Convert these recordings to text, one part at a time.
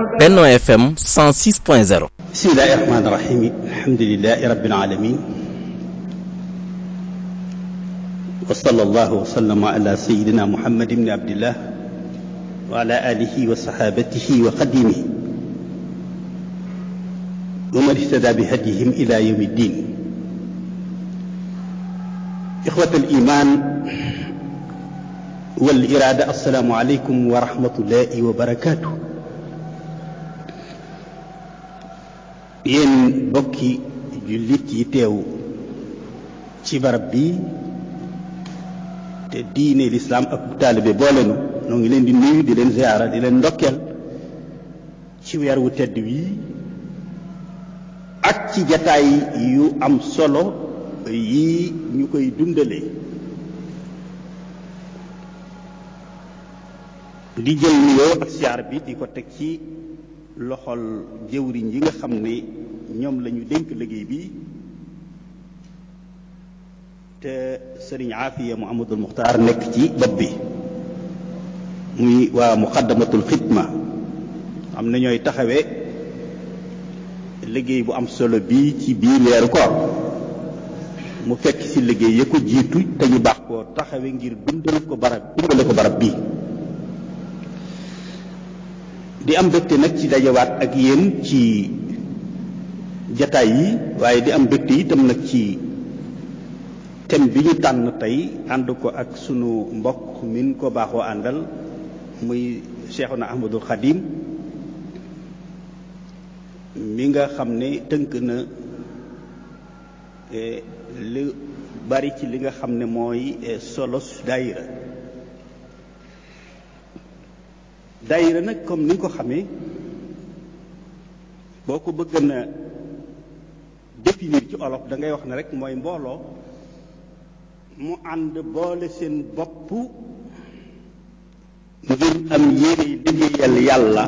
Benno FM 106.0 bismillahi rahmaani rahim alhamdulilahi rabbil alamin wa sallallahu wa sallama ala sayidina muhammad ibni abdillah wa ala alihi wa sahabatihi wa qadimihi wa man ihtada bi hadihim ila yawmi ddin ixwat al iman wal irada assalaamu aleykum wa rahmatullahi wa barakatuh yéen bokki jullit yi teew ci barab bi te diine lislaam ak taalibe boolenu noo ngi leen di nuyu di leen ziyaara di leen ndokkeel ci weer wu tedd wi ak ci jataay yu am solo yi ñu koy dundalee di jël nuyoo ak siyaar bi di ko teg ci loxol jëwriñ yi nga xam ne ñoom la ñu dénk liggéey bi te sëriñ Aafiya Muhammadul Muxtaar nekk ci bopp bi muy waa muqaddamatul xidma am na ñooy taxawee liggéey bu am solo bii ci biir weeru koor mu fekk ci liggéey ya ko jiitu te ñu baax koo taxawe ngir dundal ko barab dundale ko barab bii di am mbégte nag ci dajawaat ak yéen ci jataay yi waaye di am mbégte itam nag ci thème bi ñu tànn tey ànd ko ak sunu mbokk min ko baaxoo àndal muy Cheikhuna Ahmadul Xadim mi nga xam ne tënk na li bari ci li nga xam ne mooy solos daayira daayira nag comme ni nga ko xamee boo ko bëgg na définir ci olof da ngay wax ne rek mooy mbooloo mu ànd boole seen bopp ngir am yéene liggéeyal yàlla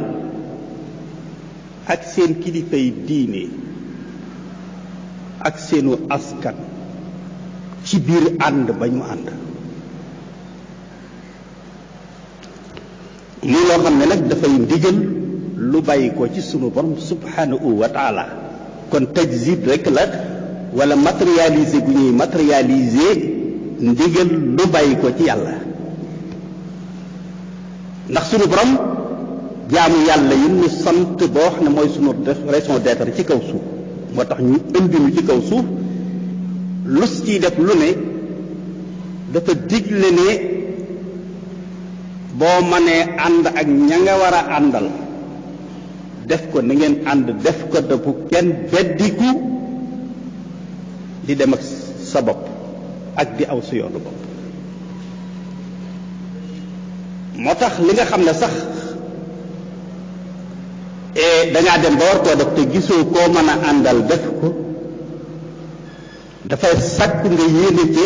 ak seen kilifay diine ak seenu askan ci biir ànd ba ñu ànd lii loo xam ne nag dafay ndigal lu bàyyi ko ci sunu borom subhanahu wa taala kon tajzib rek la wala matérialiser gu ñuy matérialiser ndigal lu bàyyi ko ci yàlla ndax sunu borom jaamu yàlla yi ñu sant boo wax ne mooy sunu raison d'être ci kaw suuf moo tax ñu indi ñu ci kaw suuf lus ciy def lu ne dafa digle ne boo mënee ànd ak ña nga war a àndal def ko na ngeen ànd def ko te bu kenn beddiku di dem ak sa bopp ak di aw sa yoonu bopp moo tax li nga xam ne sax dangaa dem ba war koo def te gisoo koo mën a àndal def ko dafay sàkku nga yéene ci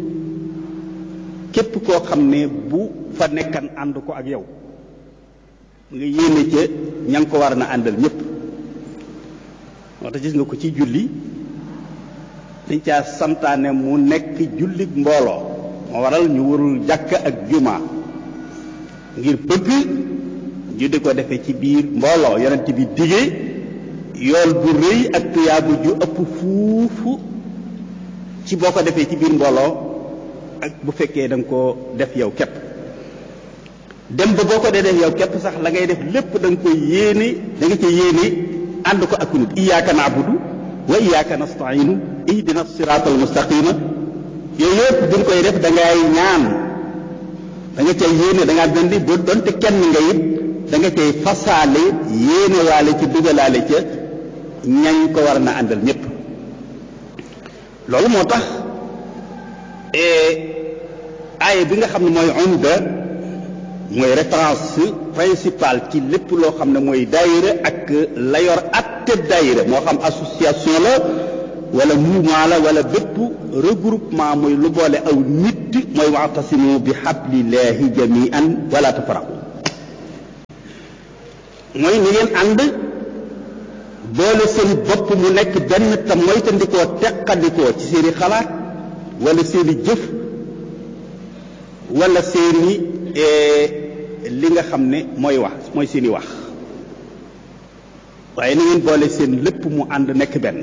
képp koo xam ne bu fa nekkan ànd ko ak yow nga yéene ca ña ngi ko war na àndal ñëpp moo tax gis nga ko ci julli dañ caa santaane mu nekk jullit mbooloo moo waral ñu warul jàkk ak juma ngir bëgg ñu di ko defee ci biir mbooloo yonent bi digee yool bu rëy ak tuyaabu ju ëpp fuufu ci boo ko defee ci biir mbooloo ak bu fekkee da nga koo def yow képp dem ba boo ko dee def yow képp sax la ngay def lépp da nga koy yéene da nga ca yéene ànd ko ak nit iyyaka na'budu wa iyyaka nasta'inu ihdina siratal mustaqima yooyu yëpp buñ koy def da ngay ñaan da nga cay yéene da ngaa dandi ba donte kenn nga it da nga cay fasaale yéene waale ci dugalaale ca ñañ ko war na àndal ñëpp loolu moo tax aaye bi nga xam ne mooy umda mooy référence principale ci lépp loo xam ne mooy daayira ak la yor atte daayira moo xam association la wala mouvement la wala bépp regroupement mooy lu boole aw nit mooy wa'tasimu bi hablillahi jami'an wala tafarraqu mooy ni ngeen ànd boole seen bopp mu nekk benn te moytandikoo teqandikoo ci seeni xalaat wala seeni jëf wala seeni li nga xam ne mooy wax mooy seeni wax waaye na ngeen boole seen lépp mu ànd nekk benn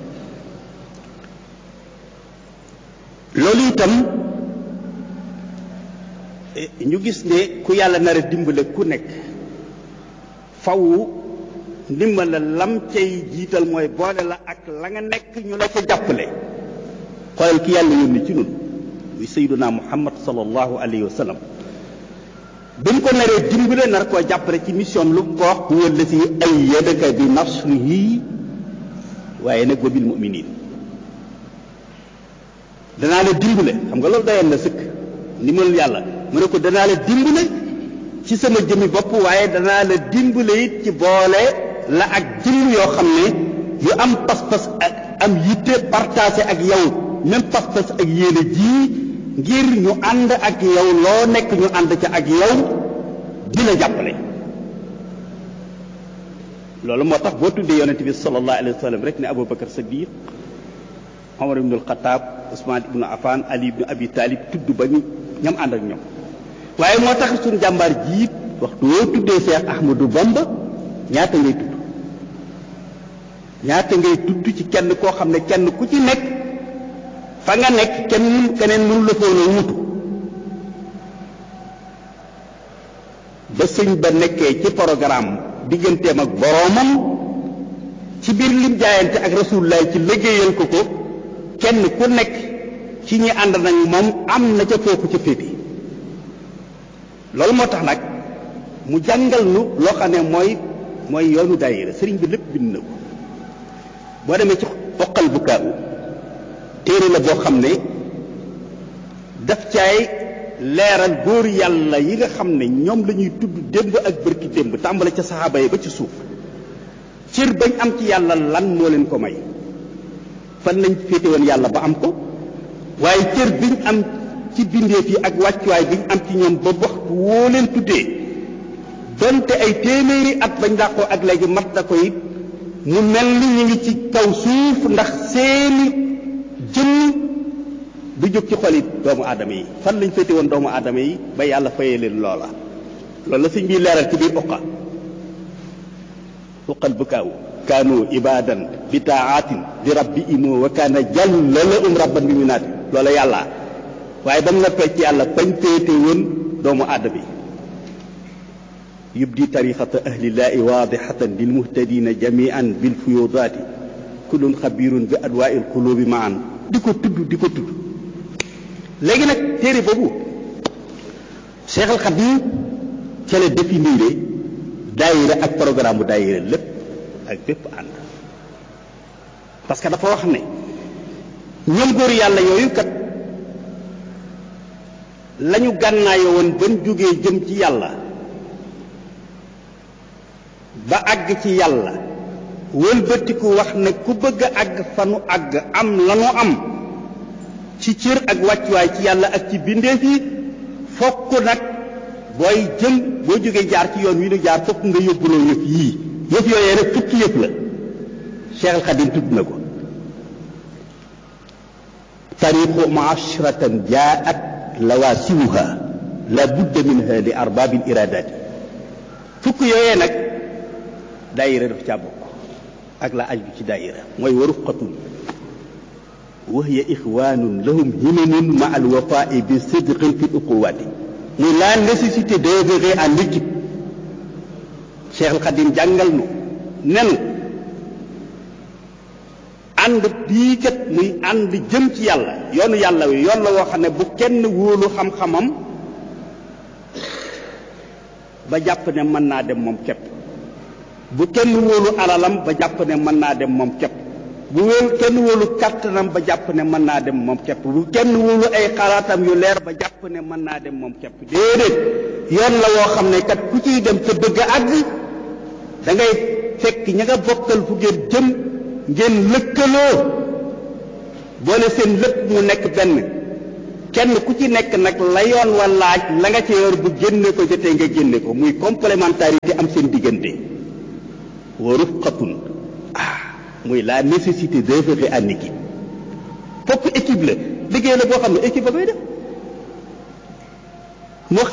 loolu itam ñu gis ne ku yàlla nar a dimbale ku nekk faw ndimbal la lam cay jiital mooy boole la ak la nga nekk ñu la ca jàppale xoolal ki yàlla yónni ci nun muy sayyiduna muhammad sallallahu alayhi wa sallam bi mu ko naree dimbale nar koo jàppale ci mission lu ko wax huwa allati ayyadaka bi nasrihi waaye nag wa bil mu'minin danaa la dimbale xam nga loolu dayoon na sëkk ndimbalul yàlla mu ne ko danaa la dimbale ci sama jëmmi bopp waaye danaa la dimbale it ci boole la ak jëmm yoo xam ne yu am pas-pas ak am yitte partagé ak yow même pas-pas ak yéene ji ngir ñu ànd ak yow loo nekk ñu ànd ca ak yow di la jàppale loolu moo tax boo tuddee yonente bi sallallahu alayhi wa sallam rek ne Aboubacar Sadiq Omar ibn al-Khattab Ousmane ibn Affan Ali ibn Abi Talib tudd ba ñu ñam ànd ak ñoom waaye moo tax suñu jàmbaar jiit waxtu woo tuddee Cheikh Ahmadou Bamba ñaata ngay tudd ñaata ngay tudd ci kenn koo xam ne kenn ku ci nekk fa nga nekk kenn keneen mënu la foon a wutu ba sëñ ba nekkee ci programme digganteem ak boroomam ci biir lim jaayante ak rasulullah ci liggéeyal ko ko kenn ku nekk ci ñi ànd nañ moom am na ca foofu ca féete loolu moo tax nag mu jàngal nu loo xam ne mooy mooy yoonu daayira sëriñ bi lépp bind na ko boo demee ci xoqal bu kaawu téere la boo xam ne daf caay leeral góor yàlla yi nga xam ne ñoom la ñuy tudd démb ak bërki démb tàmbale ca saxaaba yi ba ci suuf cër bañ am ci yàlla lan moo leen ko may fan lañ féete woon yàlla ba am ko waaye cër biñ am ci bindeef yi ak wàccuwaay biñ am ci ñoom ba waxtu woo leen tuddee donte ay téeméeri at bañ dàqoo ak léegi mat na ko it mu mel ni ñu ngi ci kaw suuf ndax seeni jëmm du jóg ci xolit doomu aadama yi fan lañ féete woon doomu aadama yi ba yàlla fayee leen loola loolu la sëñ bi leeral ci biir uqa uqal bukaawu kaanu ibadan bi taatin di rabbi imoo wa kaana jalla la um rabban bi mu naati loola yàlla waaye ba mu noppee ci yàlla bañ féete woon doomu aadama yi yubdi tariqata ahlillahi waadixatan lilmuhtadina jamian bilfuyudaati kullun xabirun bi adwaa il qulubi maan di ko tudd di ko tudd léegi nag téere boobu Cheikh al Xadim ca la définir daayira ak programme bu daayira lépp ak bépp ànd parce que dafa wax ne ñoom góor yàlla yooyu kat lañu gànnaayoo woon ban jógee jëm ci yàlla ba àgg ci yàlla wëlbatiku wax ne ku bëgg a àgg fanu àgg am lanu am ci cër ak wàccuwaay ci yàlla ak ci bindeef yi fokk nag booy jëm boo jógee jaar ci yoon wi nu jaar fokk nga yóbbuloo yëf yii yëf yooyee nag fukki yëf la Cheikh al Xadim tudd na ko tariqu maashratan jaat lawaasimuha la budda minha li arbaabil iradaati fukk yooyee nag daayira daf caa bokk ak la aju ci daayira mooy wa rufqatun wa hiya ixwanun lahum himamun ma al wafai bi sidqin fi uquwati muy la nécessité d'œuvrer en équipe Cheikh al Khadim jàngal nu nen ànd bii kat muy ànd jëm ci yàlla yoonu yàlla wi yoon la woo xam ne bu kenn wóolu xam-xamam ba jàpp ne mën naa dem moom képp bu kenn wóolu alalam ba jàpp ne mën naa dem moom képp bu wóolu kenn wóolu kàttanam ba jàpp ne mën naa dem moom képp bu kenn wóolu ay xalaatam yu leer ba jàpp ne mën naa dem moom képp déedéet yoon la woo xam ne kat ku ciy dem te bëgg a àgg da ngay fekk ña nga bokkal fu ngeen jëm ngeen lëkkaloo boole seen lépp mu nekk benn kenn ku ci nekk nag la yoon wa laaj la nga ca yor bu génne ko jotee nga génne ko muy complémentarité am seen diggante wa rufqatun ah muy la nécessité d'œuvrer en équipe fokk équipe la liggéey la boo xam ne équipe ba koy def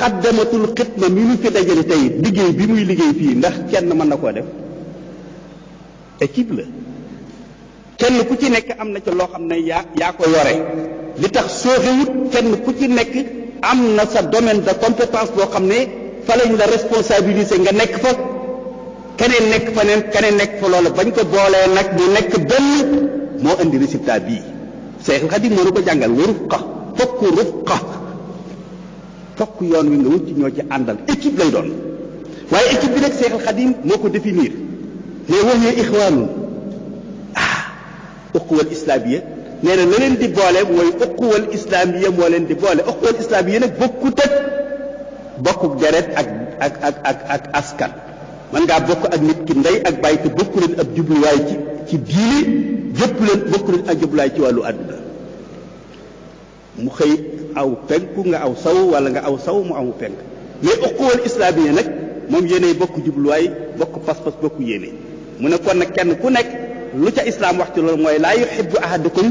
muqaddamatul xidma mi nu fi dajale tey liggéey bi muy liggéey fii ndax kenn mën na koo def équipe la kenn ku ci nekk am na ca loo xam ne yaa yaa ko yore li tax sooxewut kenn ku ci nekk am na sa domaine de compétence boo xam ne fa lañ la responsabiliser nga nekk fa keneen nekk fa neen keneen nekk fa loola bañ ko boolee nag mu nekk benn moo indi résultat bii Seexul Xadiim moo nu ko jàngal wa rufqa fokk rufqa fokk yoon wi nga wut ci ñoo ci àndal équipe lay doon waaye équipe bi nag Seexul Xadiim moo ko définir ne waxee ixwaanun ah uquwal islaamiya nee na la leen di boole mooy uquwal islaamiya moo leen di boole uquwal islaamiya nag bokkut ak bokkuk deret ak ak ak ak ak askan man ngaa bokk ak nit ki ndey ak bàyyi te bokku leen ab jubluwaay ci ci diine jëpp leen bokku leen ak jubluwaay ci wàllu àdduna mu xëy aw penku nga aw saw wala nga aw saw mu aw penk mais uquwal islaamiya nag moom yéenay bokk jubluwaay bokk pas-pas bokk yéene mu ne kon nag kenn ku nekk lu ca islaam wax ci loolu mooy laa yuhibbu ahadukum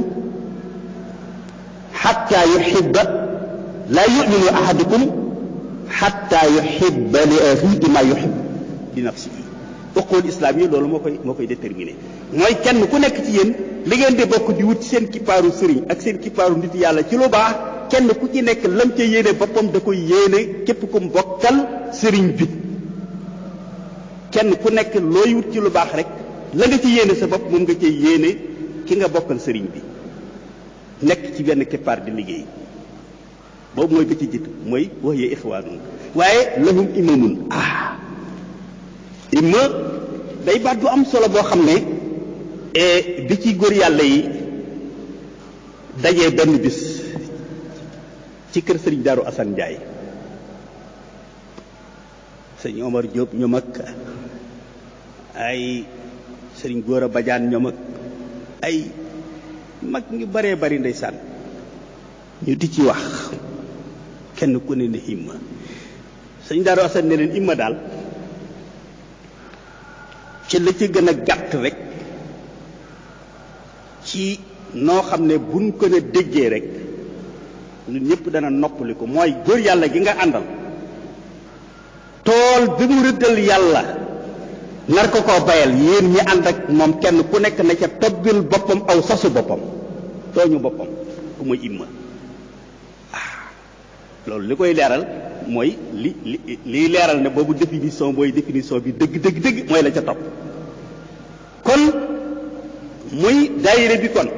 xatta yuhibba laa yuminu ahadukum xatta yuhibba li axiihi ma yuhibbu li nafsihi uquwal islaam yi loolu moo koy moo koy déterminé mooy kenn ku nekk ci yéen li ngeen di bokk di wut seen kippaaru sëriñ ak seen kippaaru nit yàlla ci lu baax kenn ku ci nekk lam ca yéene boppam da koy yéene képp ku mbokkal sëriñ bi kenn ku nekk looy wut ci lu baax rek la nga ci yéene sa bopp moom nga cay yéene ki nga bokkal sëriñ bi nekk ci benn keppaar di liggéey boobu mooy ba ci jiitu mooy wax yee ixwaanun waaye lahum imamun ah imma day baat bu am solo boo xam ne bi ci góor yàlla yi dajee benn bis ci kër sëriñ Daaru Asan Njaay sëñ Omar Diop ñoom ak ay sëriñ Góora Bajaan ñoom ak ay mag ñu baree bari ndeysaan ñu di ci wax kenn ku ne ne himma sëñ Daaru Asan ne leen himma daal ci la ci gën a gàtt rek ci noo xam ne buñ ko ne déggee rek ñun ñëpp dana noppali ko mooy góor yàlla gi nga àndal tool bi mu rëddal yàlla nar ko koo bayal yéen ñi ànd ak moom kenn ku nekk na ca tobbil boppam aw sasu boppam tooñu boppam ku muy imma ah loolu li koy leeral mooy li li liy leeral ne boobu définition booy définition bi dëgg dëgg dëgg mooy la ca topp kon muy daayire bi kon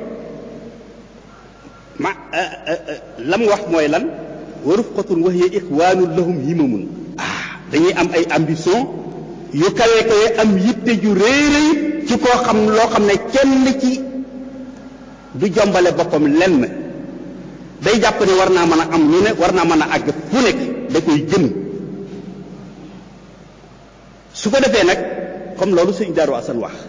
ma lam wax mooy lan wa rufqatun wa hiya ixwaanun lahum himamun ah dañuy am ay ambition yu kawe kawe am yitte ju rëy rëy ci koo xam loo xam ne kenn ci du jombale boppam lenn day jàpp ne war naa mën a am lu ne war naa mën a àgg fu nekk da koy gën su ko defee nag comme loolu sëñ Daaru Asan wax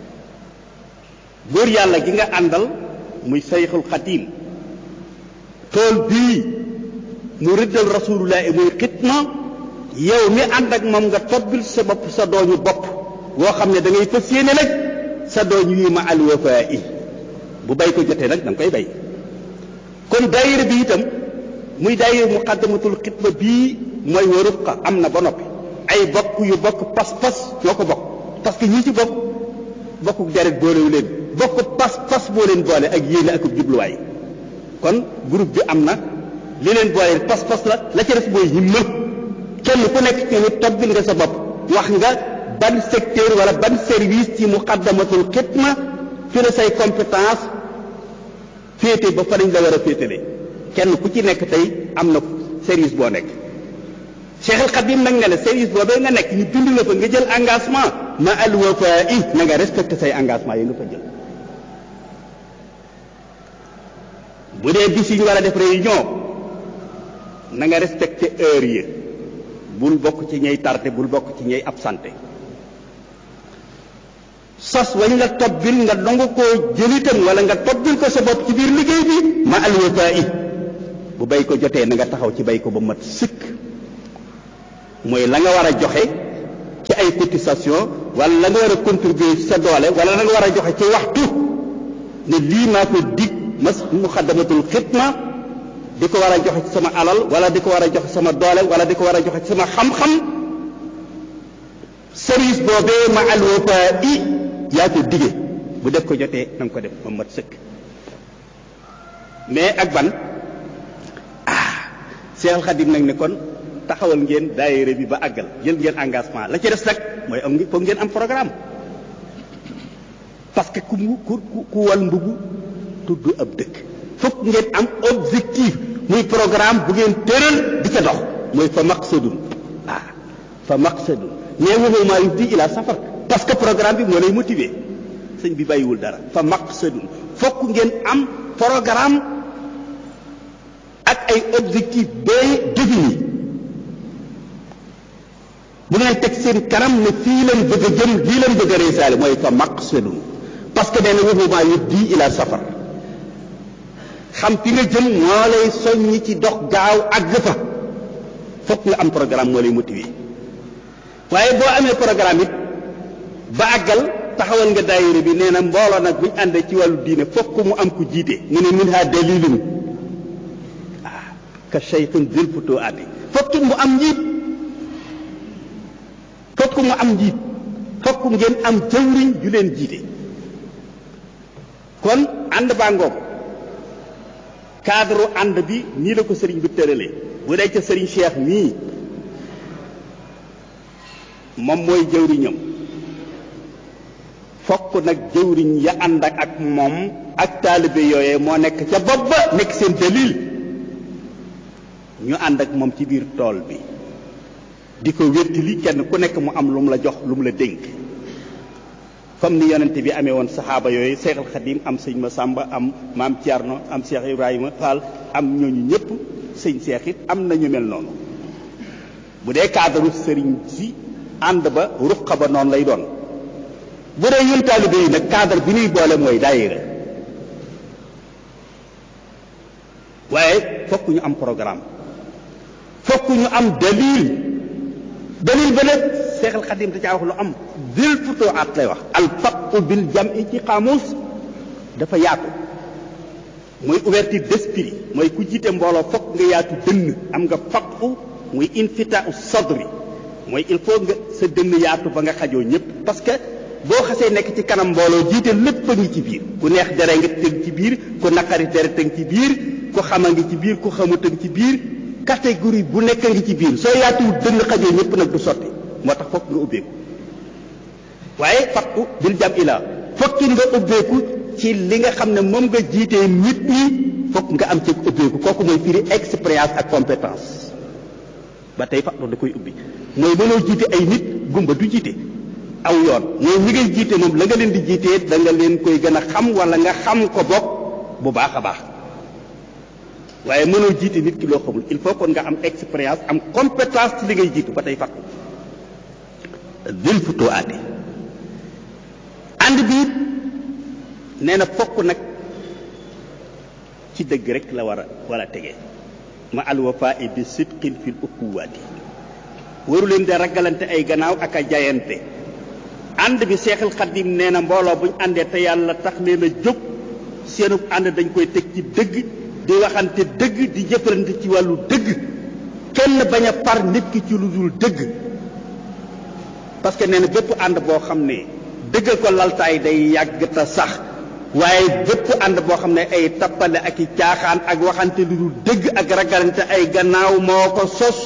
góor yàlla gi nga àndal muy sayxul xatiim tool bii mu rëddal rasulullahi muy xitma yow mi ànd ak moom nga tobbil sa bopp sa dooñu bopp woo xam ne da ngay fas yéene nag sa dooñu yi ma alwafaa i bu bay ko jotee nag da nga koy bay kon daayira bi itam muy daayira muqaddamatul xitma bii mooy wa rufqa am na ba noppi ay bokk yu bokk pas-pas ñoo ko bokk parce que ñi ci bokk bokkuk deret boolewu leen bokk pas-pas boo leen boole ak yéene ak jubluwaay kon groupe bi am na li leen boole pas-pas la la ca def mooy himma kenn ku nekk ci ni tobbil nga sa bopp wax nga ban secteur wala ban service ci muqaddamatul xitma fi la say compétence féete ba fa lañ la war a féetale kenn ku ci nekk tey am na service boo nekk Cheikh al Khadim nag ne la service boobee nga nekk ñu bind la fa nga jël engagement ma al wafaa i na nga respecté say engagement yi nga fa jël bu dee bis yi ñu war a def réunion na nga respecté heure yi bul bokk ci ñay tardé bul bokk ci ñay absenté sas wañ la tobbil nga dongu koo jëlitam wala nga tobbil ko sa bopp ci biir liggéey bi ma al wafaa i bu bay ko jotee na nga taxaw ci bay ko ba mat sëkk mooy la nga war a joxe ci ay cotisation wala la nga war a contribuer ci sa doole wala la nga war a joxe ci waxtu ne lii maa ko dig mas muxaddamatul xidma di ko war a joxe ci sama alal wala di ko war a joxe sama doole wala di ko war a joxe ci sama xam-xam service boobee ma al wafaa i yaa ko dige bu def ko jotee na nga ko def ba mat sëkk mais ak ban ah Seexal Xadim nag ne kon taxawal ngeen daayira bi ba àggal jël ngeen engagement la ci des nag mooy am foog ngeen am programme parce que ku mu ku ku wal mbubu tudd ab dëkk foog ngeen am objectif muy programme bu ngeen tëral di ca dox mooy fa maqsadun ah fa maqsadun mais waxu maa yubdi ila safar parce que programme bi moo lay motiver sëñ bi bàyyiwul dara fa maqsadun foog ngeen am programme ak ay objectif bien défini bu ngeen teg seen kanam ne fii leen bëgg a jëm lii leen bëgg a réussir mooy fa maqsadun parce que nee na waxu maa yubdi ila safar xam fi nga jëm moo lay soññi ci dox gaaw àgg fa fokk nga am programme moo lay motiver waaye boo amee programme it ba àggal taxawal nga daayira bi nee na mbooloo nag buñ àndee ci wàllu diine fokk mu am ku jiite mu ne min ha dalilun ah ka shaykhun dil futo ati fokk mu am njiit fokk mu am njiit fokk ngeen am jëwriñ ju leen jiite kon ànd baa ngoog cadre ànd bi nii la ko sëriñ bi tëralee bu dee ca sëriñ Cheikh mii moom mooy jëwriñam fokk nag jëwriñ ya ànd ak moom ak taalibe yooyee moo nekk ca bopp ba nekk seen dalil ñu ànd ak moom ci biir tool bi di ko wéttali kenn ku nekk mu am lu mu la jox lu mu la dénk comme ni yonent bi amee woon saxaaba yooyu Seexal Xadim am sëñ Masamba am maam Thierno am Cheikh Ibrahima Fall am ñooñu ñëpp sëñ Seex it am na ñu mel noonu bu dee cadre sëriñ si ànd ba ruqa ba noonu lay doon bu dee ñun taalibe yi nag cadre bi ñuy boole mooy daayira waaye fokk ñu am programme fokk ñu am dalil dalil ba nag Seexal Xadim da caa wax lu am dil futoo at lay wax al faqu bil jam'i ci xaamus dafa yaatu mooy ouverture d'esprit mooy ku jiite mbooloo fokk nga yaatu dënn am nga faqu muy infitau sadri mooy il faut nga sa dënn yaatu ba nga xajoo ñëpp parce que boo xasee nekk ci kanam mbooloo jiite lépp a ngi ci biir ku neex dere nga tëng ci biir ku naqari dere tëng ci biir ku xama ngi ci biir ku xamut a ngi ci biir catégorie bu nekk ngi ci biir soo yaatuwul dënn xajoo ñëpp nag du sotti moo tax fokk nga ubbeeku waaye fakku bil jam ila fokki nga ubbeeku ci li nga xam ne moom nga jiitee nit ñi fokk nga am ci ubbeeku kooku mooy firi expérience ak compétence ba tey fakku da koy ubbi mooy mënoo jiite ay nit gumba du jiite aw yoon mooy ñi ngay jiite moom la nga leen di jiitee da nga leen koy gën a xam wala nga xam ko bokk bu baax a baax waaye mënoo jiite nit ki loo xamul il faut kon nga am expérience am compétence ci li ngay jiitu ba tey fakku dil futoo aate ànd bi it nee na fokk nag ci dëgg rek la war a war a tege ma alwafa i bi sidqin fil ukuwaati waru leen de ragalante ay gannaaw ak a jayante ànd bi seexal xadim nee na mbooloo buñ àndee te yàlla tax leen a jóg seenub ànd dañ koy teg ci dëgg di waxante dëgg di jëfalante ci wàllu dëgg kenn bañ a par nit ki ci lu dul dëgg parce que nee na bépp ànd boo xam ne dëggal ko laltaay day yàgg te sax waaye bépp ànd boo xam ne ay tappale ak i caaxaan ak waxante lu dul dëgg ak ragalante ay gannaaw moo ko sos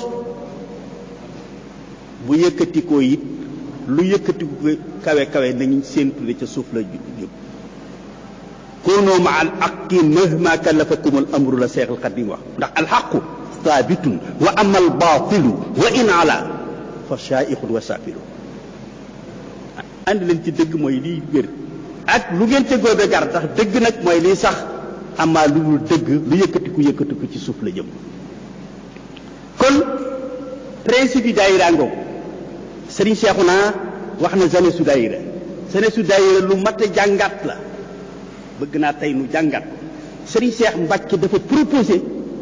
bu yëkkatikoo it lu yëkkatiku kawe kawe nañu séentu ne ca suuf la jub koonoo ma al aqi mahma kallafakum al amru la seexal xadim wax ndax al xaqu saabitun wa ama al baatilu wa in ala fa shaa'iqun wa saafilu andi leen ci dëgg mooy liy wér ak lu ngeen ca góobe gar ndax dëgg nag mooy liy sax amaa lu dul dëgg lu yëkkatiku yëkkatiku ci suuf la jëm kon principe yi daayira ngoog sëriñ Seexuna wax na jeunesse su daayira jeunesse su daayira lu mat a jàngat la bëgg naa tey nu jàngat ko sëriñ Seex Mbàkke dafa proposé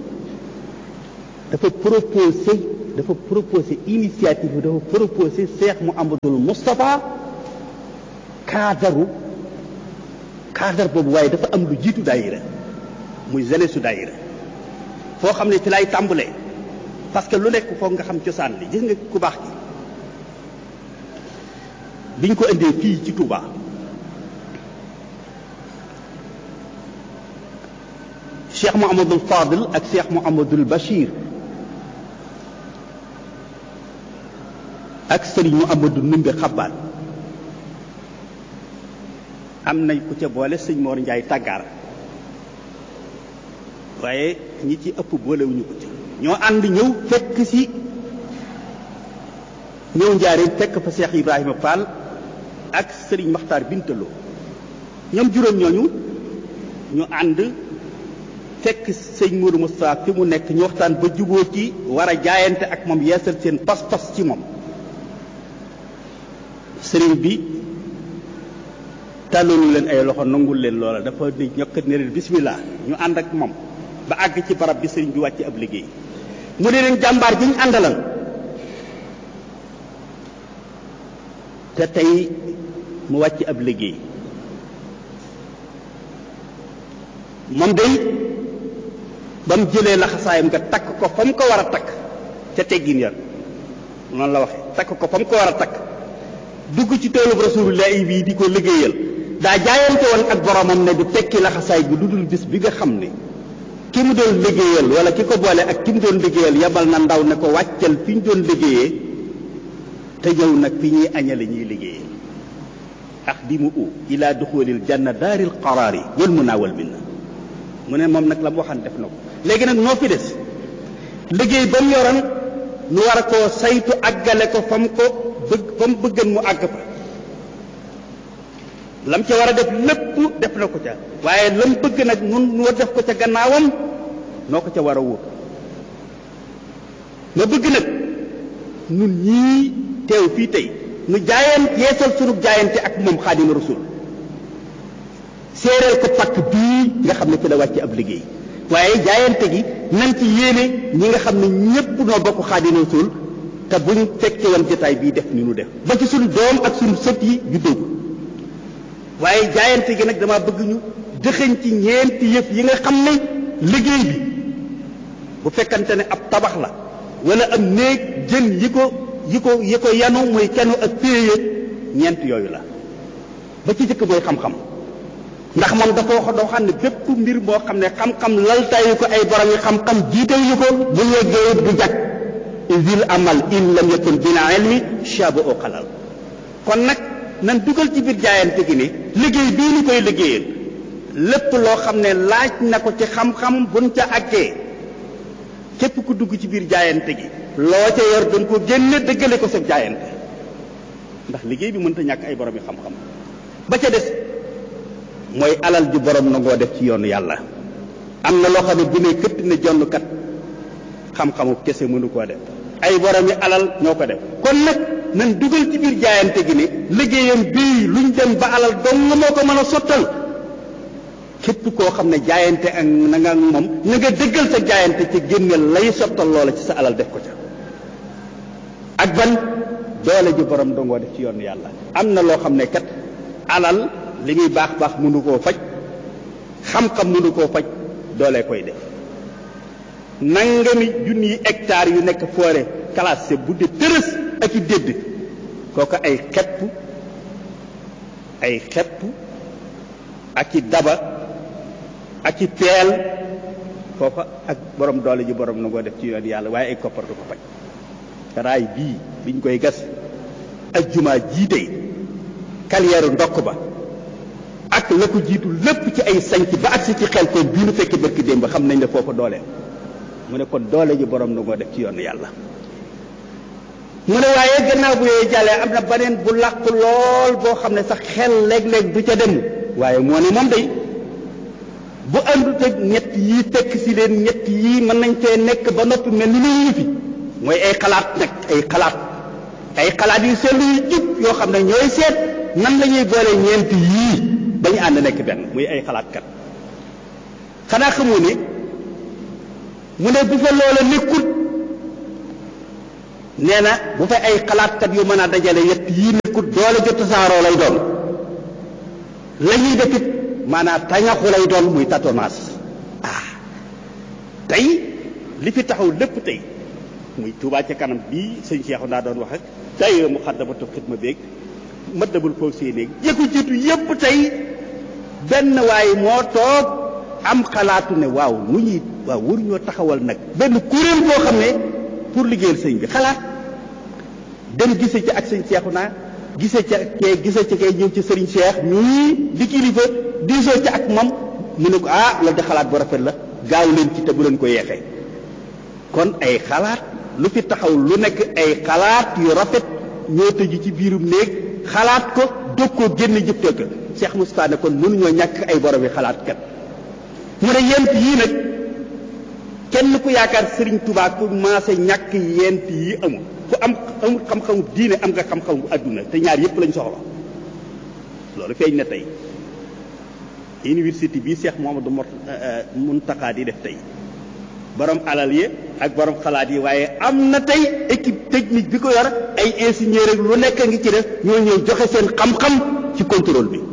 dafa proposé dafa proposé initiative bi dafa proposé Seex Muhammadul Moustapha cadre cadre boobu waaye dafa am lu jiitu daayira muy jeunesse su daayira foo xam ne ci lay tàmbalee parce que lu nekk foog nga xam cosaan li gis nga ku baax gi biñ ko indee fii ci Touba Cheikh Mouhamadul Fadil ak Cheikh Mouhamadul Bachir ak Serigne Mouhamadou Numbe Xabbaan am nañ ku ca boole sëñ Mor Njaay tàggaar waaye ñi ci ëpp boolewuñu ko ci ñoo ànd ñëw fekk si ñëw njaareen fekk fa Cheikh Ibrahima Fall ak Serigne Makhtar Bintaloo ñoom juróom ñooñu ñu ànd fekk sëñ Mourou Moustapha fi mu nekk ñu waxtaan ba juboo ci war a jaayante ak moom yeesal seen pas-pas ci moom sëriñ bi tàllalu leen ay loxo nangul leen loola dafa di ñokkat ne leen bismillah ñu ànd ak moom ba àgg ci barab bi sëriñ bi wàcc ab liggéey mu ne leen jàmbaar bi ñu àndalal te tey mu wàcc ab liggéey moom day ba mu jëlee laxasaayam nga takk ko fa mu ko war a takk ca teggin ya noonu la waxe takk ko fa mu ko war a takk dugg ci toolub rasulullahi bii di ko liggéeyal daa jaayante woon ak boromam ne du tekki laxasaay bi lu dul bis bi nga xam ne ki mu doon liggéeyal wala ki ko boole ak ki mu doon liggéeyal yabal na ndaw ne ko wàccal fi ñu doon liggéeyee te ñëw nag fi ñuy añale ñuy liggéeyee ax di mu u ila duxulil janna daaril qaraari wal munaa wal minna mu ne moom nag la mu waxan def na ko léegi nag noo fi des liggéey ba mu yoroon nu war a koo saytu àggale ko fa mu ko bëgg fa mu bëggan mu àgg fa lam ca war a def lépp def na ko ca waaye lam bëgg nag nun nu def ko ca gannaawam noo ko ca war a wóor ma bëgg nag nun ñii teew fii tey nu jaayeen yeesal sunu jaayante ak moom xaadima rasul séeréel ko pakk bii nga xam ne fi la wàcc ab liggéey waaye jaayante gi nan ci yéene ñi nga xam ne ñépp noo bokk xaadima rasul te buñ fekke woon jotaay bii def ni nu def ba ci suñu doom ak suñu sët yi juddoo waaye jaayante gi nag dama bëgg ñu dëxëñ ci ñeenti yëf yi nga xam ne liggéey bi bu fekkante ne ab tabax la wala am néeg jën yi ko yi ko yi ko yanu muy kenu ak péye ñeent yooyu la ba ci jëkk mooy xam-xam ndax moom dafa wax doo xam ne bépp mbir boo xam ne xam-xam laltaayu ko ay borom yi xam-xam jiitewu ko bu yeggee du jag isil amal in lam yakun bina ilmi shabu o xalal kon nag nan dugal ci biir jaayante gi ne liggéey bii ni koy liggéeyal lépp loo xam ne laaj na ko ci xam-xam buñ ca àggee képp ku dugg ci biir jaayante gi loo ca yor dañ ko génne dëggale ko sa jaayante ndax liggéey bi mënta ñàkk ay borom yi xam-xam ba ca des mooy alal ju borom nangoo def ci yoonu yàlla am na loo xam ne bu ne këtt ne jonn kat xam-xamu kese mënu koo def ay borom yi alal ñoo ko def kon nag nan dugal ci biir jaayante gi ne liggéeyam bii luñ dem ba alal dong moo ko mën a sottal képp koo xam ne jaayante ak na nga moom na nga dëggal sa jaayante ci génne lay sottal loola ci sa alal def ko ca ak ban doole ji borom dongoo def ci yoon yàlla am na loo xam ne kat alal li muy baax baax mënu koo faj xam-xam mënu koo faj doole koy def nangami junni hectares yu nekk forêt classée bu de tërës ak i dédd kooku ay xepp ay xepp ak i daba ak i peel foofa ak borom doole ji borom na ngoo def ci yoon yàlla waaye ay koppar du ko faj raay bii biñ koy gas ak jumaa jiitey carrière ndokk ba ak la ko jiitu lépp ci ay sanc ba agsi ci xel koom bii nu fekk barki démb xam nañ ne foofa dooleem mu ne kon doole ji borom na ngoo def ci yoon yàlla mu ne waaye gannaaw bu yooyu jàllee am na beneen bu làqu lool boo xam ne sax xel léeg-léeg du ca dem waaye moo ne moom day bu àndut ak ñett yii fekk si leen ñett yii mën nañ fee nekk ba noppi mel ni lu fi mooy ay xalaat nag ay xalaat ay xalaat yu seetlu yu jub yoo xam ne ñooy seet nan la ñuy boole ñeent yii ba ñu ànd nekk benn muy ay xalaatkat xanaa xamoo ne mu ne bu fa loola nekkut nee na bu fa ay xalaatkat yu mën a dajale yett yii nekkut doole ju tasaaroo lay doon la ñuy def it maanaam tañaxu lay doon muy tatonaas ah tey li fi taxaw lépp tey muy Tuubaa ca kanam bii sëñ Cheikh naa doon wax ak tey mu xaddamatu xidma beeg mëddabul foofu see néeg yëkku jiitu yépp tey benn waay moo toog am xalaatu ne waaw nu ñuy waaw waruñoo taxawal nag benn kuréel boo xam ne pour liggéeyal sëñ bi xalaat dem gise ci ak sëñ seexu naa gise ca kee gise ca kee ñëw ci sëriñ Cheikh ñuy di kilifa diisoo ca ak moom mu ne ko ah loolu de xalaat bu rafet la gaaw leen ci te bu leen ko yeexee kon ay xalaat lu fi taxaw lu nekk ay xalaat yu rafet ñoo tëju ci biirum néeg xalaat ko dog koo génn jëftee ko Cheikh Moustapha ne kon mënuñoo ñàkk ay borom yi xalaat kat mu ne yent yii nag kenn ku yaakaar Serigne Touba ku maase ñàkk yent yi amul ku am amul xam-xamu diine am nga xam-xamu adduna te ñaar yépp lañ soxla loolu feeñ na tey université bii Cheikh Mouhamadou Mountakha di def tey borom alal yi ak borom xalaat yi waaye am na tey équipe technique bi ko yor ay ingénieur ak lu nekk ngi ci def ñoo ñëw joxe seen xam-xam ci contrôle bi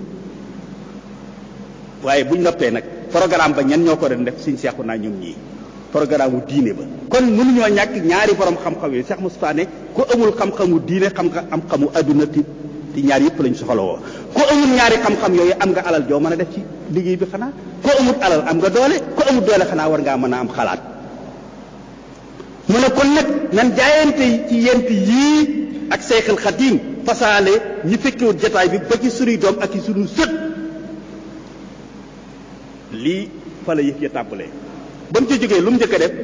waaye buñ noppee nag programme ba ñan ñoo ko doon def suñ seexu naa ñoom ñii programme wu diine ba kon mënuñoo ñàkk ñaari borom xam-xam yi Cheikh Moustapha ne ku amul xam-xamu diine xam nga am xamu adduna ti ti ñaar yëpp lañ soxla woo ku amul ñaari xam-xam yooyu am nga alal joo mën a def ci liggéey bi xanaa ku amul alal am nga doole ku amul doole xanaa war ngaa mën a am xalaat mu ne kon nag nan jaayante ci yent yii ak Seexul Xadiim fasaale ñi fekkewut jataay bi ba ci sunuy doom ak ci sunu sët lii fa la yëf ya tàmbalee ba mu ci jógee lu mu njëkk a def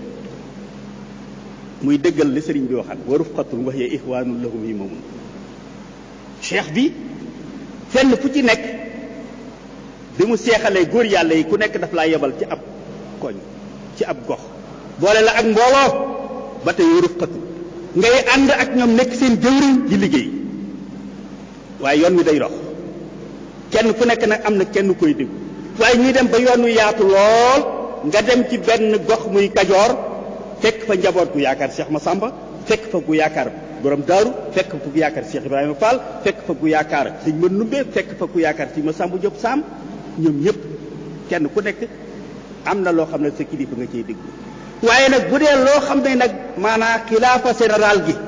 muy dëggal li sëriñ bi waxaat wa rufqatun wa hiya ixwaanun lahum yi moomun cheikh bi fenn fu ci nekk bi mu seexalee góor yàlla yi ku nekk daf laa yebal ci ab koñ ci ab gox boole la ak mbooloo ba tey wa rufqatun ngay ànd ak ñoom nekk seen jëwriñ di liggéey waaye yoon wi day dox kenn ku nekk nag am na kenn koy déglu waaye ñuy dem ba yoon wi yaatu lool nga dem ci benn gox muy kajoor fekk fa njaboot gu yaakaar Cheikh Massamba fekk fa gu yaakaar borom daaru fekk fa gu yaakaar Cheikh Ibrahima Fall fekk fa gu yaakaar sëñ ma numbe fekk fa gu yaakaar sëñ Massamba Diop Sam ñoom ñëpp kenn ku nekk am na loo xam ne sa kilifa nga ciy déglu waaye nag bu dee loo xam ne nag maanaam xilaafa général gi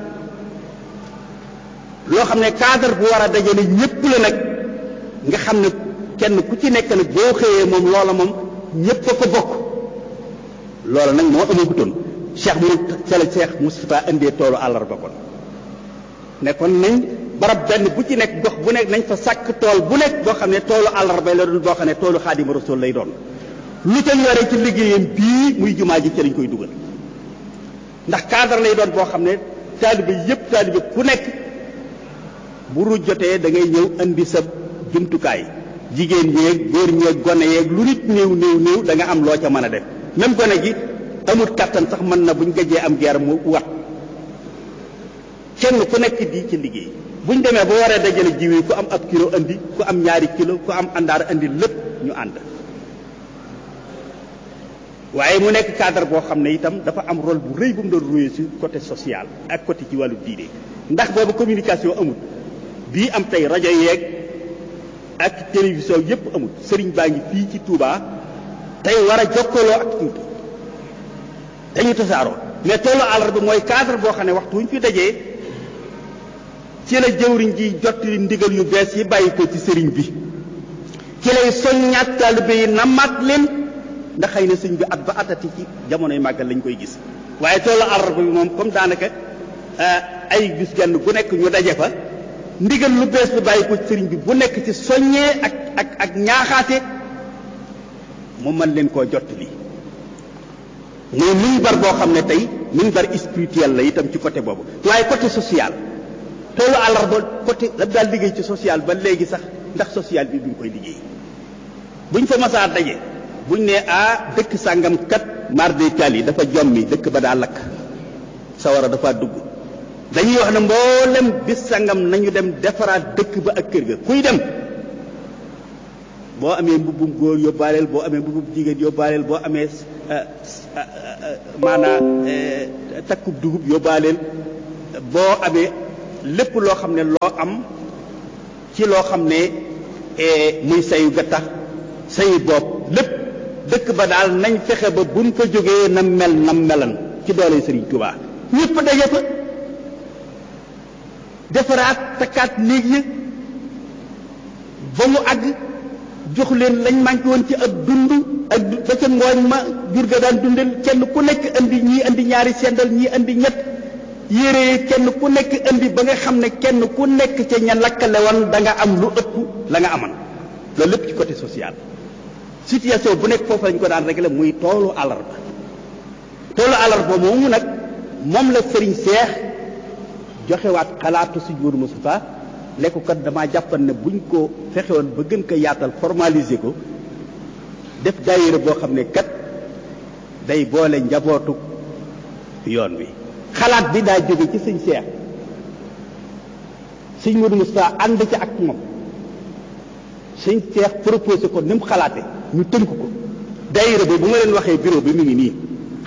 loo xam ne cadre bu war a dajale ñëpp la nag nga xam ne kenn ku ci nekk nag boo xëyee moom loola moom ñëpp a ko bokk loola nag moo amagutoon cheikh mu sele cheikh Moustapha indee toolu àllarba kon ne kon nañ barab benn bu ci nekk gox bu nekk nañ fa sàkk tool bu nekk boo xam ne toolu àllarba la doon boo xam ne toolu xaadima rasul lay doon lu ca yore ci liggéeyam bii muy jumaa ji ci lañ koy dugal ndax cadre lay doon boo xam ne taalibe yëpp taalibe ku nekk bu ruuj jotee da ngay ñëw indi sa jumtukaay jigéen ñeeg góor ñeeg gone yeeg lu nit néew néew néew da nga am loo ca mën a def même gone gi amul kattan sax mën na buñ gëjee am geer mu wat kenn ku nekk di ci liggéey buñ demee ba waree dajale jiw yi ku am ab kilo andi ku am ñaari kilo ku am àndaar andi lépp ñu ànd waaye mu nekk cadre boo xam ne itam dafa am rôle bu rëy bu mu doon jouer ci côté social ak côté ci wàllu diine ndax boobu communication amul bii am tey rajo yeeg ak télévision yépp amul sëriñ baa ngi fii ci Touba tey war a jokkaloo ak Tuuba dañu tasaaroo mais toolu àllarba mooy cadre boo xam ne waxtu wu ñu fi dajee ci la jëwriñ ji jottali ndigal yu bees yi bàyyi ko ci sëriñ bi ci lay soññaat taalibe yi namaat leen ndax xëy na sëñ bi at ba atati ci jamonoy màggal lañ koy gis waaye toolu àllarba bi moom comme daanaka ay gis genn bu nekk ñu daje fa ndigal lu bees lu bàyyi ko ci sëriñ bi bu nekk ci soññee ak ak ak ñaaxaate mu mën leen koo jottali muy minbar boo xam ne tey minbar spirituel la itam ci côté boobu waaye côté social toolu àllarba côté la daal liggéey ci social ba léegi sax ndax social bi duñ koy liggéey buñ fa masaa daje buñ ne ah dëkk sàngam kat mar de Italie dafa jommi dëkk ba daa lakk sawara dafa dugg dañuy wax ne mboolem bis sàngam nañu dem defaraat dëkk ba ak kër ga kuy dem boo amee mbubbum góor yóbbaaleel boo amee mbubbum jigéen yóbbaaleel boo amee maanaa takkub dugub yóbbaaleel boo amee lépp loo xam ne loo am ci loo xam ne muy sayu gattax sayu bopp lépp dëkk ba daal nañ fexe ba buñ fa jógee na mel na melan ci doole Sëriñ Tuubaa ñëpp daje fa defaraat takkaat néeg yi ba mu àgg jox leen lañ manqué woon ci ak dund ak ba ca ngooñ ma jur ga daan dundal kenn ku nekk andi ñii andi ñaari sendal ñii andi ñett yére yi kenn ku nekk andi ba nga xam ne kenn ku nekk ca ña lakkale woon da nga am lu ëpp la nga aman loolu lépp ci côté social situation bu nekk foofu lañ ko daan réglé muy toolu àllarba toolu àllarba moomu nag moom la sëriñ seex joxewaat xalaatu si Modou Moustapha ne ko kat damaa jàppan ne buñ ko fexewoon ba gën ko yaatal formaliser ko def daayira boo xam ne kat day boole njabootu yoon wi xalaat bi daa jóge ci sëñ seex sëñ Modou Moustapha ànd ci ak moom sëñ seex proposé ko ni mu xalaate ñu tënk ko daayira boobu bu ma leen waxee bureau bi mu ngi nii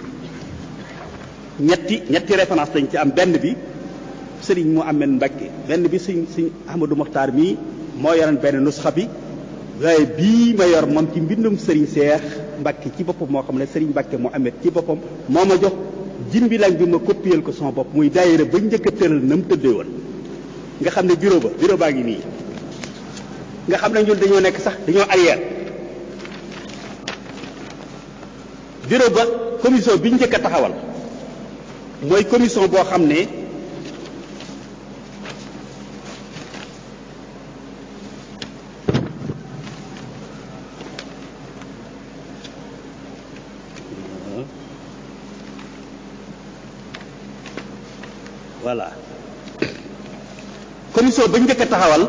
ñetti ñetti référence lañ ci am benn bi sëriñ mu amee Mbacke benn bi sëñ sëñ Ahmadou Mokhtar mii moo yoroon benn nusxa bi waaye bii ma yor moom ci mbindum sëriñ Seex Mbacke ci boppam moo xam ne sëriñ Mbacke mu amee ci boppam moo ma jox jin bi lañ bi ma copier ko sama bopp muy daayira ba njëkk a tëral na mu tëddee woon nga xam ne bureau ba bureau baa ngi nii nga xam ne ñun dañoo nekk sax dañoo arrière bureau ba commission bi njëkk a taxawal mooy commission boo xam ne voilà commission ba njëkk a taxawal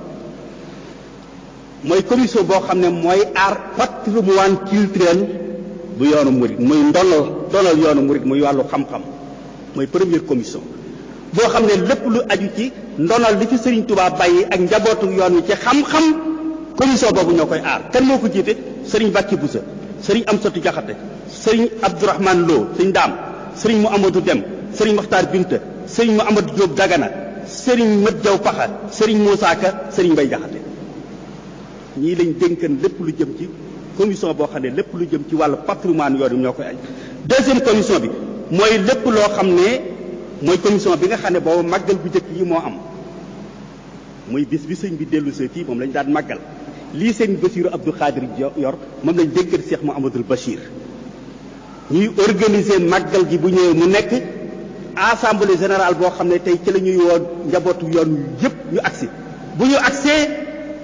mooy commission boo xam ne mooy aar patrimoine culturel bu yoonu murit muy ndonal ndonal yoonu murit muy wàllu xam-xam mooy première commission boo xam ne lépp lu aju ci ndonal li ci Serigne Touba bàyyi ak njabootu yoon wi ci xam-xam commission boobu ñoo koy aar kan moo ko jiite Serigne Bakki Boussa Serigne Amsatou Diakhaté Serigne Abdourahmane Lo Serigne Daam Serigne Mouhamadou Dem Serigne Makhtar Binta Serigne Mouhamadou Diop Dagana Serigne Mat Jaw Paxa Serigne Moussa Ka Serigne Mbaye Diakhaté ñii lañ dénkan lépp lu jëm ci commission boo xam ne lépp lu jëm ci wàllu patrimoine yoon wi ñoo koy aj deuxième commission bi mooy lépp loo xam ne mooy commission bi nga xam ne boobu màggal bu njëkk yi moo am muy bis bi sëñ bi dellu see fii moom lañ daan màggal lii sëñ Basiiru Abdou Khadir yor moom lañ dénkal Cheikh Mouhamadoul Bachir ñuy organiser màggal gi bu ñëwee mu nekk assemblée générale boo xam ne tey ci la ñuy woo njabootu yoon yëpp ñu agsi bu ñu agsee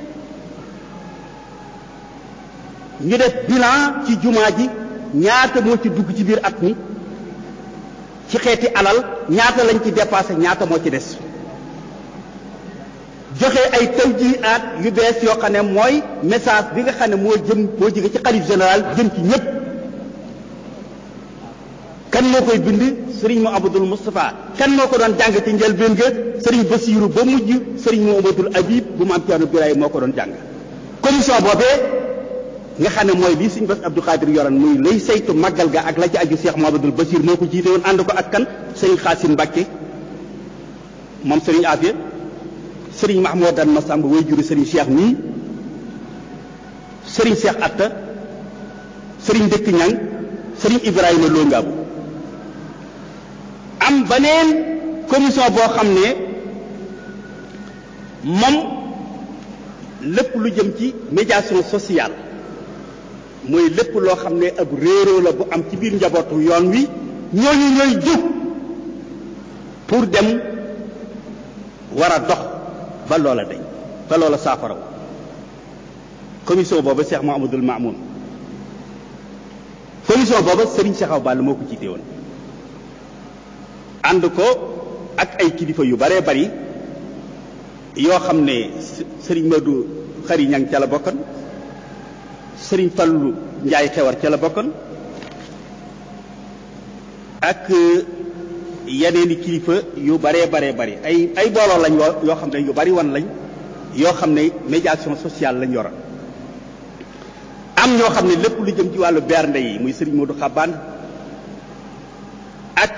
ñu def bilan ci jumaa ji ñaata moo ci dugg ci biir at mi ci xeeti alal ñaata lañ ci dépassé ñaata moo ci des joxe ay tawjihaat yu bees yoo xam ne mooy message bi nga xam ne moo jëm moo jóge ci xalif général jëm ci ñépp kan moo koy bind sëriñ mu abdul Moustapha kan moo ko doon jàng ci njëlbéen ga sëriñ Basiiru ba mujj sëriñ mu abdul Habib bu maam Ceerno Biraay moo ko doon jàng commission boobee nga xam ne mooy lii suñu bas Abdou Khadir yoran muy lay saytu màggal ga ak la ci aju Cheikh Mouhamadoul Bachir moo ko jiite woon ànd ko ak kan sëriñ Xaasim Mbàkke moom sëriñ Afia sëriñ Mahmoudan Massamba way juri sëriñ Cheikh mii sëriñ Cheikh Atta sëriñ Dëkk Ñang sëriñ Ibrahima Lo Ngaabu am beneen commission boo xam ne moom lépp lu jëm ci médiation sociale mooy lépp loo xam ne ab réeroo la bu am ci biir njabootu yoon wi ñooñu ñooy jóg pour dem war a dox ba loola dañ ba loola saafaraw commission booba Cheikh Mouhamadoul Mamoun commission booba Serigne Cheikh Awa Balla moo ko jiite woon ànd ko ak ay kilifa yu baree bari yoo xam ne Serigne Madou Xari Ñang ca la bokkoon sëriñ Fallu Njaay xewar ca la bokkoon ak yeneeni kilifa yu baree baree bari ay ay booloo lañ yoo xam ne yu bari wan lañ yoo xam ne médiation sociale lañ yoroon am ñoo xam ne lépp lu jëm ci wàllu bernde yi muy sëriñ Modou Xabaan ak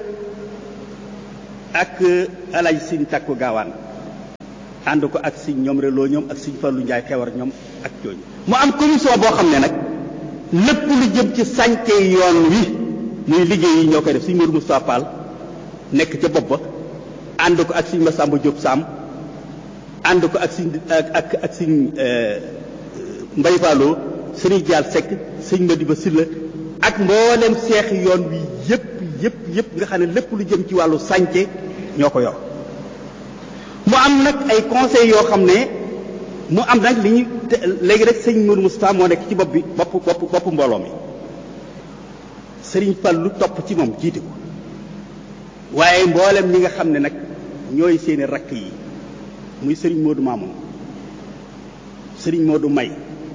ak alaj siñ takku gaawaan ànd ko ak siñ ñoom reloo ñoom ak siñ Fallu Njaay xewar ñoom ak jooju mu am commission boo xam ne nag lépp lu jëm ci sànce yoon wi muy liggéey yi ñoo koy def suñ Mourou Moustapha Fall nekk ca bopp ba ànd ko ak suñ Massamba Diop Sam ànd ko ak suñ ak ak ak suñ Mbay Falloo sëriñ Jaal Seck sëñ Madiba Silla ak mboolem seex yoon wi yëpp yëpp yëpp nga xam ne lépp lu jëm ci wàllu sànce ñoo ko yor mu am nag ay conseils yoo xam ne mu am nag li ñu léegi rek sëñ Mourou Moustapha moo nekk ci bopp bi bopp bopp bopp mbooloo mi sëriñ Fallu topp ci moom jiite ko waaye mboolem ñi nga xam ne nag ñooy seeni rakk yi muy sëriñ Modou Mamoun sëriñ Modou May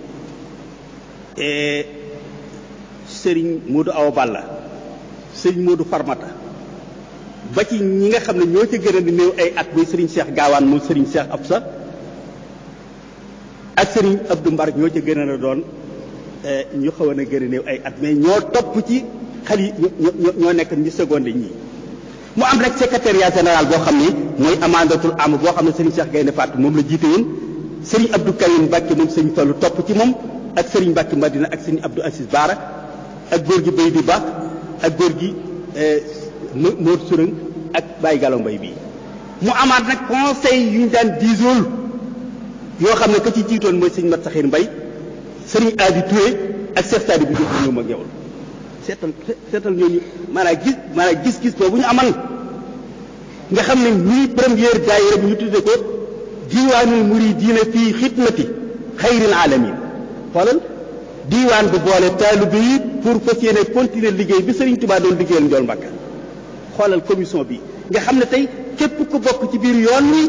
sëriñ Modou Awa Balla sëriñ Modou Farmata ba ci ñi nga xam ne ñoo ca gën a di néew ay at muy sëriñ Cheikh Gaawaan moom sëriñ Cheikh Absa ak sëriñ Abdou Mbar ñoo ca gën a doon ñu xawoon a gën a néew ay at mais ñoo topp ci xal yi ñoo ñoo nekk ñu seconde ñii mu am nag secrétariat général boo xam ne mooy amandatul am boo xam ne sëriñ Cheikh Gaynde Fatou moom la jiite woon sëriñ Abdou Karim Mbacke moom sëriñ Fallu topp ci moom ak sëriñ Mbacke Madina ak sëriñ Abdou Assis Baara ak góor gi Bay di Ba ak góor gi Mor Surang ak Baye Gallo Mbay bii mu amaat nag conseil yu ñu daan diisool yoo xam ne ka ci jiitoon mooy sëriñ Mat Saxir Mbay sëriñ Adi Touré ak Cheikh Sadi bi jox ñoom ak yow seetal seetal ñooñu maanaam gis maanaam gis-gis boobu ñu amal nga xam ne muy première daayira bi ñu tudde ko diiwaanul muridiina fii xidmati xayril alamin xoolal diiwaan bu boole taalibe yi pour fas yéene continuer liggéey bi Sëriñ Tuubaa doon liggéeyal Njool Mbàkka xoolal commission bi nga xam ne tey képp ku bokk ci biir yoon wi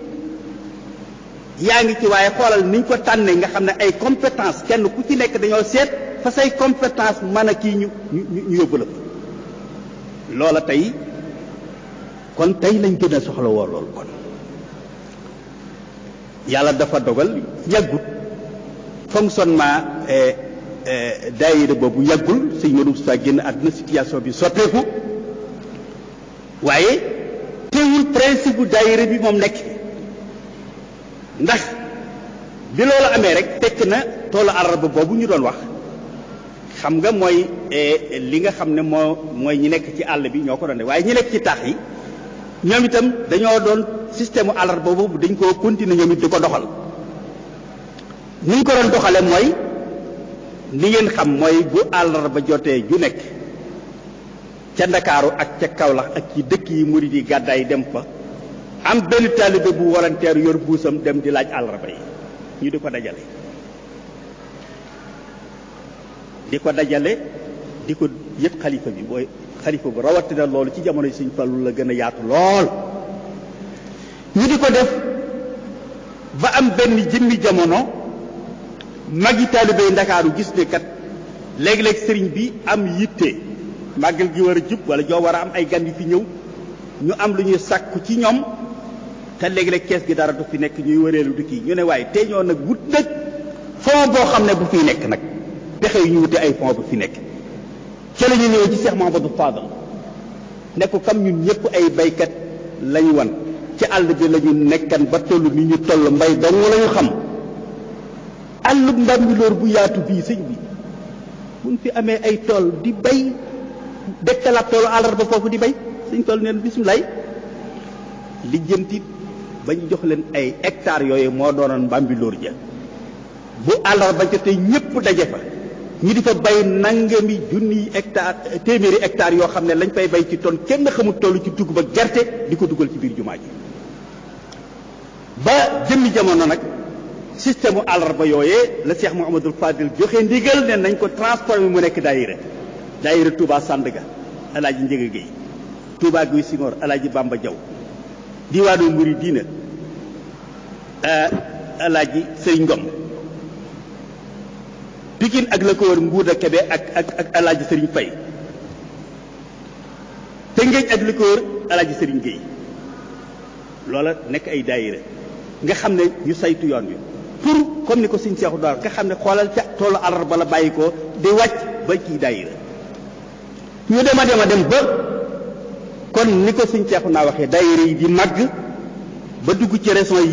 yaa ngi ci waaye xoolal niñ ko tànnee nga xam ne ay compétence kenn ku ci nekk dañoo seet fa say compétence mën a kii ñu ñu ñu yóbbu la loola tey kon tey lañ gën a soxla woo loolu kon yàlla dafa dogal yàggut fonctionnement daayira boobu yàggul sëñ Modou Moustapha génn àdduna situation bi sotteeku waaye teewul principe bu daayira bi moom nekk ndax bi loolu amee rek fekk na toolu àllarba boobu ñu doon wax xam nga mooy li nga xam ne moo mooy ñi nekk ci àll bi ñoo ko doon def waaye ñi nekk ci taax yi ñoom itam dañoo doon système u àllarba boobu dañ koo continuer ñoom it di ko doxal ni ñu ko doon doxale mooy ni ngeen xam mooy bu àllarba jotee ju nekk ca ndakaaru ak ca Kaolack ak ci dëkk yi murid yi gàddaay dem fa am benn taalibe bu volontaire yor buusam dem di laaj àllarba yi ñu di ko dajale di ko dajale di ko yëpp xalifa bi booy xalifa bu rawatina loolu ci jamono Sëñ Fallu la gën a yaatu lool ñu di ko def ba am benn jëmmi jamono magi taalibe yi ndakaaru gis ne kat léeg-léeg sëriñ bi am yitte màggal gi war a jub wala joo war a am ay gan yu fi ñëw ñu am lu ñuy sàkku ci ñoom te léeg-léeg kees gi dara du fi nekk ñuy wëreelu di kii ñu ne waaye tey ñoo nag wut nag fond boo xam ne bu fiy nekk nag pexe yu ñu wute ay fond bu fi nekk ca la ñu ñëw ci Cheikh Mahamadou Fadal ne ko kam ñun ñëpp ay baykat lañu wan ci àll bi la ñu nekkan ba toll ni ñu toll mbay dong la ñu xam àllub mbambilóor bu yaatu bii sëñ bi buñ fi amee ay tool di bay dekkalaat toolu àllarba foofu di bay sëñ toll neen bisimilaay lijjanti ba ñu jox leen ay hectares yooyu moo doonoon mbambilóor ja bu àllarba jotee ñëpp daje fa ñu di fa bay nangami junniy hectare téeméeri hectares yoo xam ne lañ fay bay ci ton kenn xamul toll ci dugub ak gerte di ko dugal ci biir jumaa ji ba jëmmi jamono nag système u àllarba yooyee la Cheikh Mouhamadul Fadil joxe ndigal ne nañ ko transformé mu nekk daayira daayira Touba Sandaga alaaji Njëga Géey Touba Guy Singoor alaaji Bamba Jaw diwaanu Muridina alaaji Sëriñ Ngom Pikine ak la ko wër Mbuuda Kebe ak ak ak alaaji Sëriñ Fay Tëngéej ak la ko wër alaaji Sëriñ Géey loola nekk ay daayira nga xam ne ñu saytu yoon wi pour comme ni ko suñ seexu daal nga xam ne xoolal ca toolu àllarba la bàyyi ko di wàcc ba ci daayira ñu dem a dem a dem ba kon ni ko suñ seexu naa waxee daayira yi di màgg ba dugg ci régions yi